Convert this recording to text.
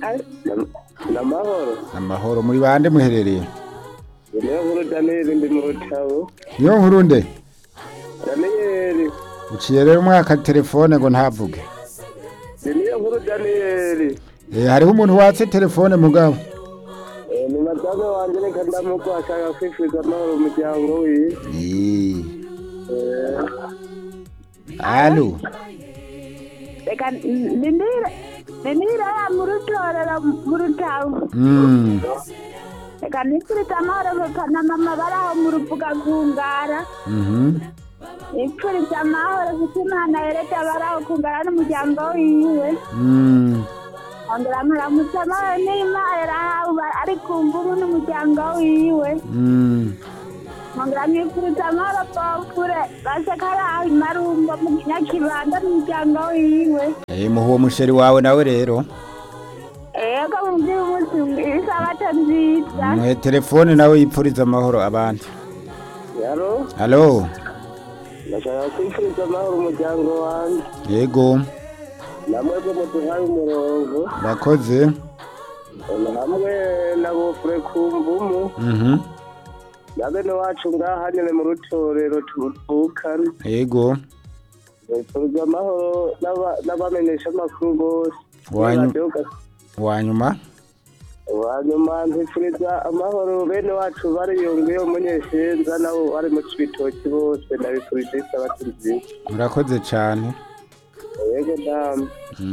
n'amahoro amahoro muri bande muherereye niyo nkuru daniyeli ndi mu rutabo niyo nkuru nde daniyeli uciye rero umwaka telefone ngo ntavuge ni niyo nkuru daniyeli Eh, hariho umuntu watse telefone mugabo Eh, ni madamu wanjye reka ndamuko ashaka kwifuza amahoro umuryango wiwe Eh, Eh, alo reka ndindire ndindire ya mu rutorero mu rutavu Mm, reka nifurize amahoro papa na mama bari aho mu ruvuga kungara mhm. nifurize amahoro kuko imana yereka bari aho kungara n'umuryango wiwe Mm, ongera muramutse amahoro n'imana yarahawe ari ku mbuga n'umuryango wiwe mm. ongera mwifurize amahoro pofure baseka ari aho imarumbo mu nyakibanda n'umuryango wiwe Eh, muha uwo musheri wawe nawe rero ego mubwire umunsi isabato nziza muhe telefone nawe yipfuriza amahoro abandi yaro alo ndashaka kwifuriza amahoro umuryango wanjye yego namwe ko muduhaye umurongo urakoze Eh, hamwe na bofure ku mbumu Mhm. na bene wacu ngaha nyine mu rutorero tuvukana yego nifuriza amahoro n'aba- n'abamenyesha amakuru bose Wanyu- Radio Gas- wanyuma hanyuma mpifuriza amahoro bene wacu bariyongeyeho umunyeshenza nabo bari mu cibitoki bose ndabifurije isabato nziza murakoze cyane yego damu